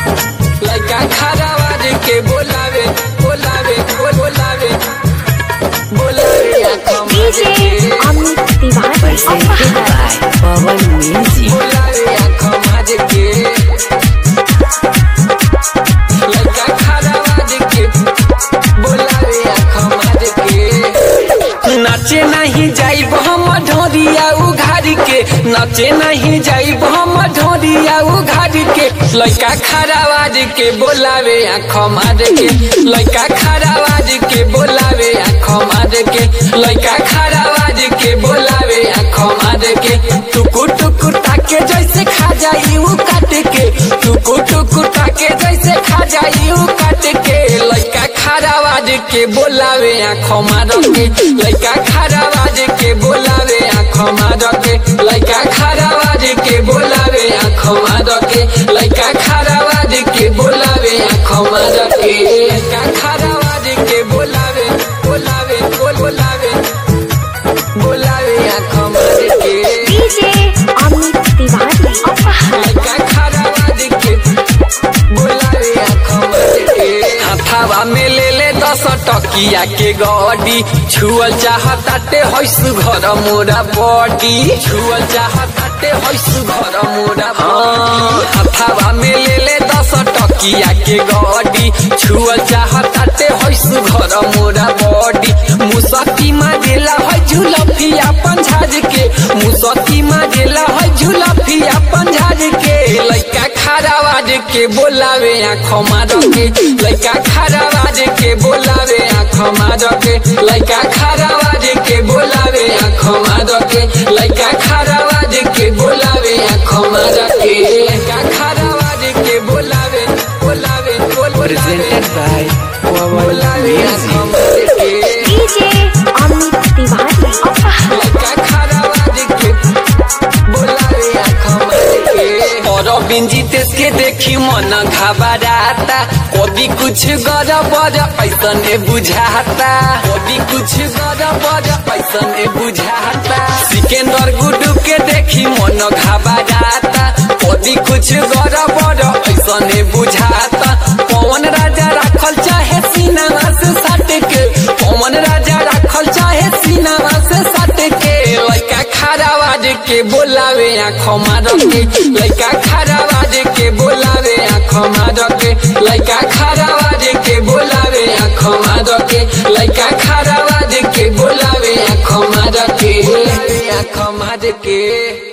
लड़का खरावाज के बोलावे बोलावे बोल बोलावे बोलावे आँखों मार DJ के Amit Tiwari. presented by Pawan Music. बोलावे आँखों मार के लड़का खरावाज के बोलावे आँखों मार के नाचे नहीं जाइब हम ढोरिया उघारी के नाचे नहीं जाइब हम ढोरिया उघारी के लड़का खरावाज के बोलावे आँखों मार के लड़का खरावाज के बोलावे आँखों मार के लड़का खरावाज के बोलावे आँखों मार के टुकु टुकु ताके जैसे खा जाई उ काट के टुकु टुकु ताके जैसे खा जाई उ काट के लड़का खरावाज के बोलावे आँखों मार के लड़का खरावाज के बोलावे आँखों मार के लड़का खरावाज के बोलावे आँखों मार के लड़का खरावाज के बोलावे आँखों मार के लड़का खरावाज के बोलावे बोलावे बोल बोलावे बोलावे आँखों मार के DJ Amit Tiwari. लड़का खरावाज के बोलावे आँखों मार के हाथावा में ले ले दस टकिया के गडी छुअल चाहताटे हैसु घर मोरा बडी छुअल चाहताटे हैसु घर मोरा हाँ हाथावा में ले ले दस टकिया के गडी छुअल चाहताटे हैसु घर मोरा बडी मुसकी मारेला है झुलफिया पंझाज के मुसकी मारेला है झुलफिया पंझाज के लइका खरावाज के बोलावे आँखों मार के लइका खरावाज के बोलावे आँखों मार के लइका खरावाज के बोलावे आँखों मार के लइका खरावाज के बोलावे आँखों मार के लइका खरावाज के बोलावे बोलावे बोल बोलावे Presented by Pawan बोलावे आँखों Music. मार के DJ Amit Tiwari. लड़का खरावाज के बोलावे आँखों मार के और बिंजी तेज के देखी मन घबराता कभी कुछ गड़बड़ ऐसन बुझाता कभी कुछ गड़बड़ ऐसन बुझाता सिकंदर गुड्डू के देखी मन घबराता कभी कुछ गड़बड़ ऐसन बुझाता पवन राजा राखल चाहे सीनामा से सट के पवन राजा राखल चाहे सीनामा से सट के लइका खरावाज के बोलावे आँखों मार के लइका खरावाज के बोलावे आँखों मार के लइका खरावाज के बोलावे आँखों मार के लइका खरावाज के बोलावे आँखों मार के आँखों मार के